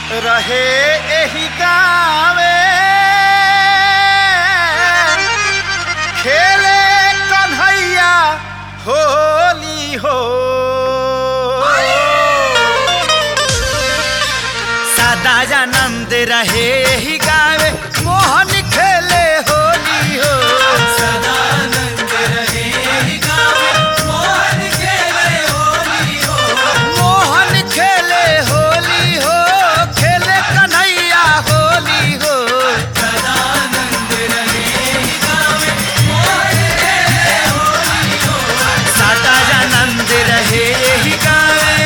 रहे एही गावे खेले कन्हैया होली हो सदानंद रहे एही गावे मोहन खेले होली हो मोहन खेले होली हो खेले कन्हैया होली हो सदानंद रहे एही गावे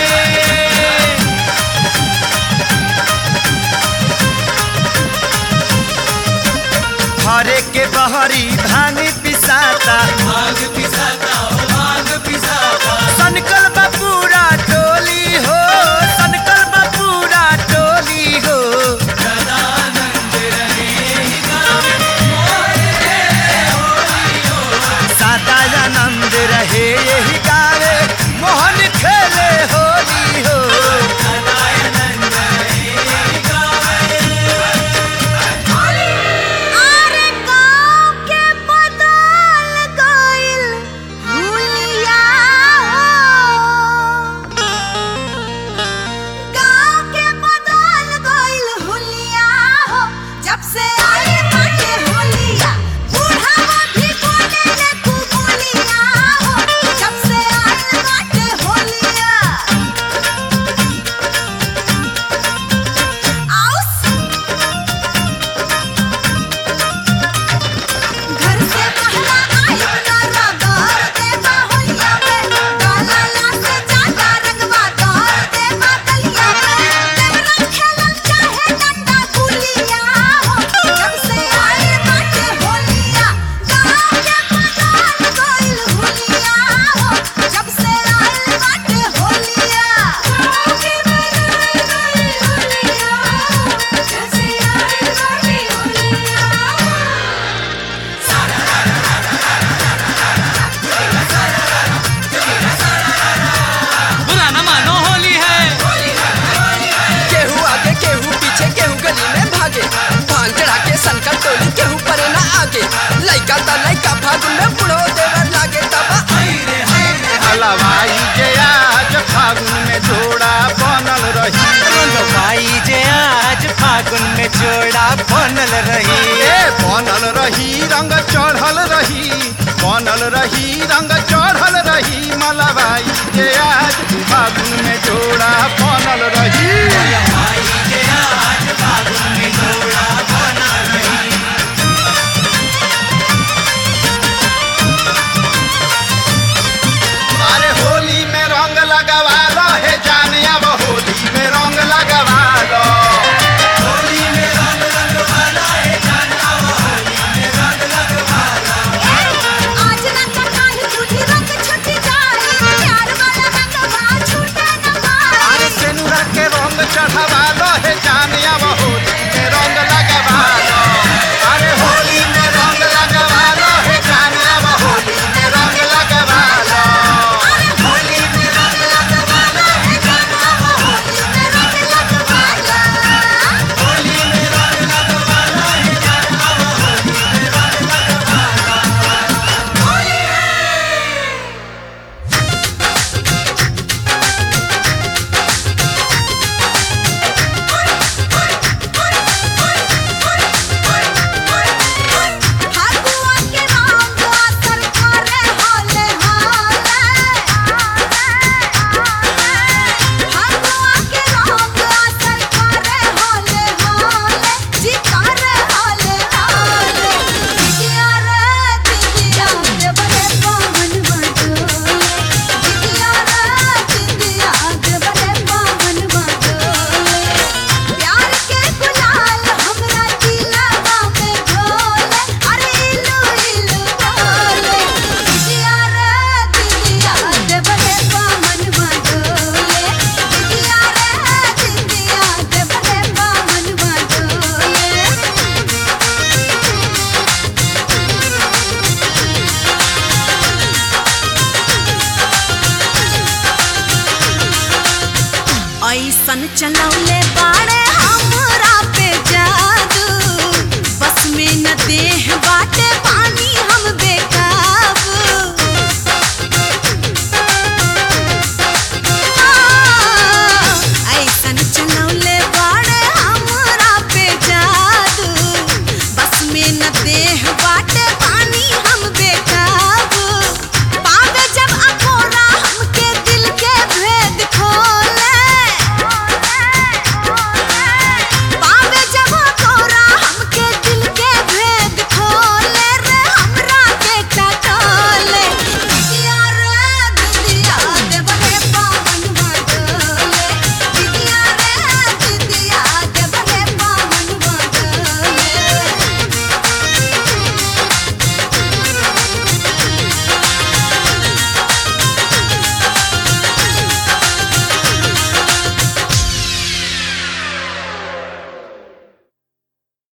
हरे के बहरी भांग पिसाता सनकल बा पूरा टोली हो सनकल बा पूरा टोली हो सदानंद रहे यही गावे मोहन खेले होली हो अरे गाँव के बदल गइल हुलिया हो। गाँव के बदल गइल हुलिया हो। जब से आइल बाटे होलिया, बुढ़ावा भी बोलेले खूब बोलिया हो। जब से आइल बाटे होलिया। आउस घर से पहला आई ना रगड़ दे बाहुलिया में डाला ला से जाता रंगवा दौड़ दे बादलिया में देवरा खेलल चाहे डंडा गुलिया हो जब से आई बाटे होलिया गाँव के बदल गइल हुलिया हो जब से आई बाटे होलिया गाँव के बदल गइल हुलिया जब से आई बाटे होलिया बुरा न मानो होली है केहू आगे केहू पीछे केहू गली में भागे भांग चढ़ा के संकट टोली केहू परे ना आगे लइका त लइका फागुन में बुढ़ो देवर लागे तबा हलवाई जे आज फागुन में जोड़ा बनल रही भाई जे आज फागुन में जोड़ा बनल रही ए बनल रही रंग चढ़ल रही बनल रही रंग चढ़ल रही मलबाई जे आज फागुन में जोड़ा बनल रही अरे होली में रंग लगवा लो हे जाने अब होली में रंग लगवा लो आज ना कटाई झूठी रंग छुटी जाए प्यार वाला रंग बा छूटे न पाए अरे सेनुरा के चलौले बाड़े हमरा पे जादू बस में न देह बाटे